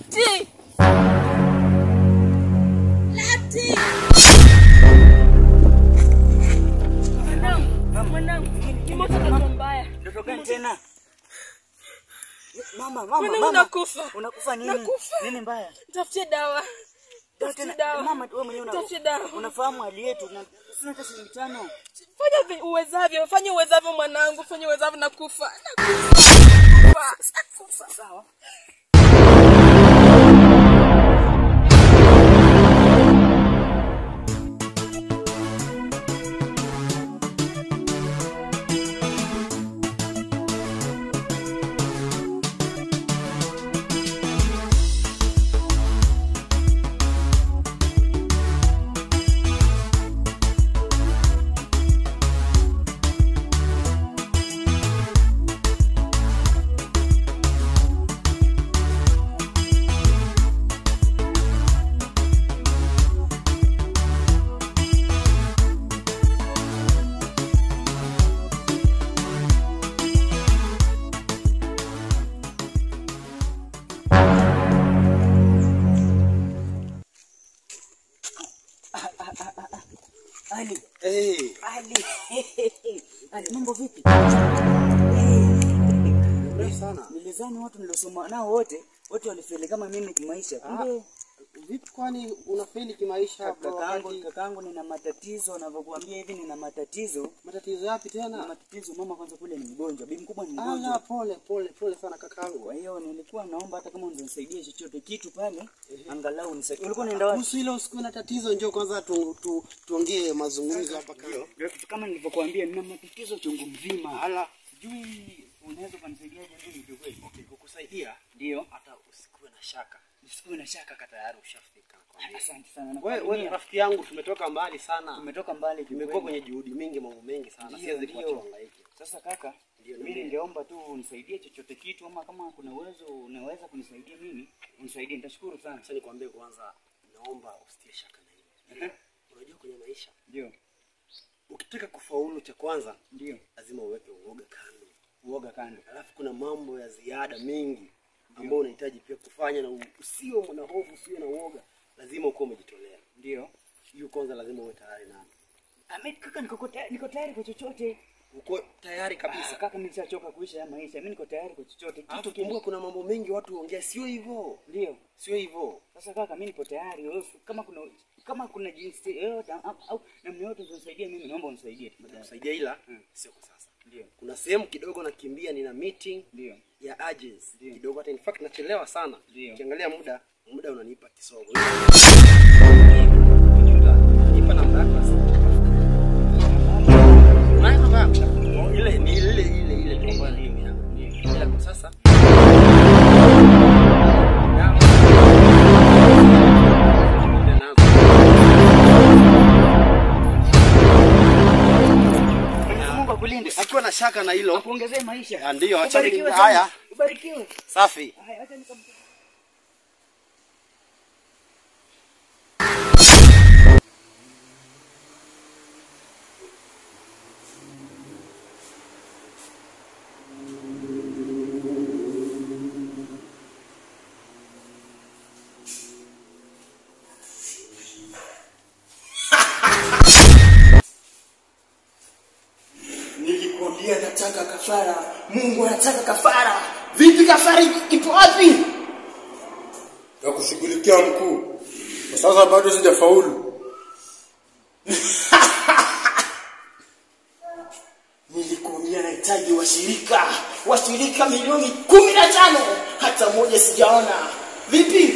Lati! Lati! Mwanangu, mwanangu, nimepata ndoto mbaya. Ndoto gani tena? Mama, mama, Mwanangu mama. nakufa. Unakufa nini? Nakufa. Nini mbaya? Tafutie dawa. Ndio Tafutie tena, dawa. Mama, wewe mwenyewe una- Tafutie dawa. unafahamu hali yetu na sina hata shilingi tano. Fanya vi- uwezavyo, fanya uwezavyo mwanangu, fanya uwezavyo nakufa. Nakufa. Nakufa. Sawa. Ali, Eh, Ali. Ali, mambo vipi? mrefu sana. Nilizani watu niliosoma nao wote, wote walifeli kama mimi kimaisha. Kumbe Vipi kwani unafeli kimaisha bro? kakaangu wakati- kakaangu nina matatizo, navyokuambia hivi nina matatizo. Matatizo yapi Na tena? matatizo mama kwanza kule ni mgonjwa, bibi mkubwa ni Ala, mgonjwa. pole pole pole sana kakaangu. Kwa hiyo nilikuwa naomba hata kama unisaidie chochote kitu pale, angalau unisaidie. Ulikuwa unaenda wapi? Kuhusu hilo usikuwe na tatizo, njoo kwanza tu, tu, tuongee mazungumzo hapa kando. Ndio kitu kama nilivyokuambia, nina matatizo chungu mzima. Ala, Sijui unaweza kunisaidiaje mimi ndio kweli. okay, kukusaidia Ndio. hata usikuwe na shaka. Usikuwe na shaka kaka. Tayari ushafika nakwambia. Asante sana. Wewe wewe nakuaminia. rafiki yangu tumetoka mbali sana. Tumetoka mbali Tumekuwa kiukweli. kwenye juhudi mingi, mambo mengi sana. Ndio, Siwezi ndio. kuacha uhangaike. Sasa kaka, Ndio, mimi niambie. ningeomba tu unisaidie chochote kitu, ama kama kuna uwezo unaweza kunisaidia mimi, unisaidie, nitashukuru sana. Acha nikwambie kwanza, naomba usitie shaka na hili. Ehe. Unajua kwenye maisha Ndio, ukitaka kufaulu, cha kwanza ndio, lazima uweke uoga kando. uoga kando. Alafu kuna mambo ya ziada mengi ambayo unahitaji pia kufanya, na usio na hofu, usio na uoga, lazima ukuwa umejitolea. Ndio. Hiyo kwanza lazima uwe tayari nayo, Ahmed kaka, niko tayari, niko tayari kwa chochote. uko tayari Kabisa kabisa. kaka, mimi nishachoka kuisha ya maisha. Mimi niko tayari kwa chochote. Alafu Kitu kumbuka, kimoja. kuna mambo mengi watu huongea, sio hivyo, Ndio. sio hivyo. Sasa kaka, mimi nipo tayari. Wewe kama kuna kama kuna jinsi yoyote au- au namna yoyote unisaidia mimi, naomba unisaidie tafadhali. Kusaidia ila Mm. sio kwa sasa. Ndio. Kuna sehemu kidogo nakimbia, nina meeting Ndio. ya agency Ndio. kidogo, hata in fact nachelewa sana. Ndio. Ukiangalia muda, muda unanipa kisogo. Nipa namba yako basi. Unayo namba yako? Oh, Ile ni ile ile ile tu ambayo ni yangu. Ila kwa sasa Mwenyezi Mungu akulinde. akiwa na shaka na hilo Akuongezee maisha. Ah, ndio, acha Ubarikiwe ni- sana. haya. Ubarikiwe. safi Haya, acha nikam Nilikwambia nataka kafara. Mungu anataka kafara. Vipi kafara ipo wapi? na kushughulikia mkuu. Kwa sasa bado sijafaulu. Nilikwambia nahitaji washirika, washirika milioni kumi na tano. Hata moja sijaona. Vipi?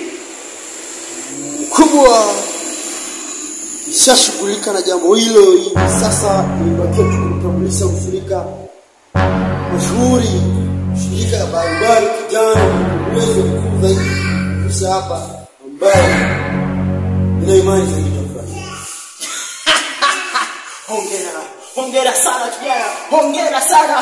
mkubwa ishashughulika na jambo hilo hivi sasa nimebakia tu kumtambulisha ushirika mashuhuri shirika ya barabara kijana uwezo mkuu zaidi kisha hapa ambaye nina imani zaidi tutafurahi Hongera, hongera sana kijana, hongera sana.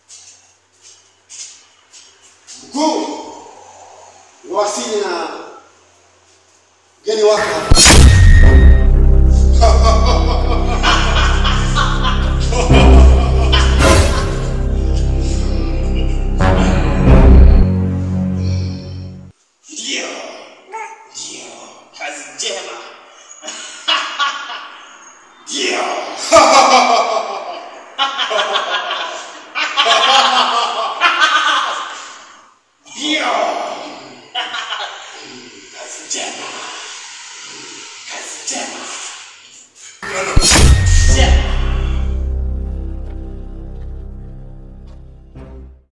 mkuu niwasili na Gani waka. Ndio, ndio, kazi njema. Ndio. Ndio. Kazi njema. Kazi njema.